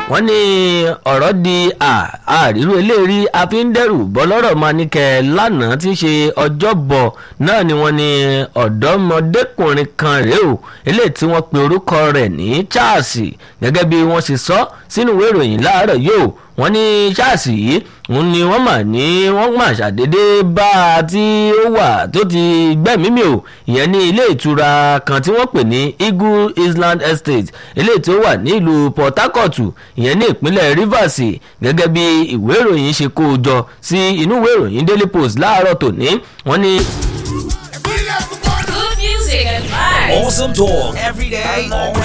wọ́n ní ọ̀rọ̀ di àrírú eléèrí àfíndẹ́rù bọ́lọ́rọ̀ máa ní kẹ́ lánàá tí í ṣe ọjọ́bọ̀ náà ni wọ́n ní ọ̀dọ́mọdékùnrin kan rèé o eléyìí tí wọ́n pe orúkọ rẹ̀ ní Charles gẹ́gẹ́ bí wọ́n ṣe sọ sínú ìwé ìròyìn láàárọ̀ yìí o wọ́n ní Charles yìí òun ni wọ́n mà ní wọ́n mà ṣàdédé bá a tí ó wà tó ti gbẹ̀mí mi o ìyẹn ní ilé ìtura kan tí wọ́n pè ní Eagle Island Estate eléyìí tí ó wà ní ìlú Port Harcourt ìyẹn ní ìpínlẹ̀ Rivers gẹ́gẹ́ bí ìwé ìròyìn ṣe kó o jọ sí inú ìwé ìròyìn Daily Post láàárọ̀ tòní wọ́n ní. Good music and vibes. Awesome talk every day, all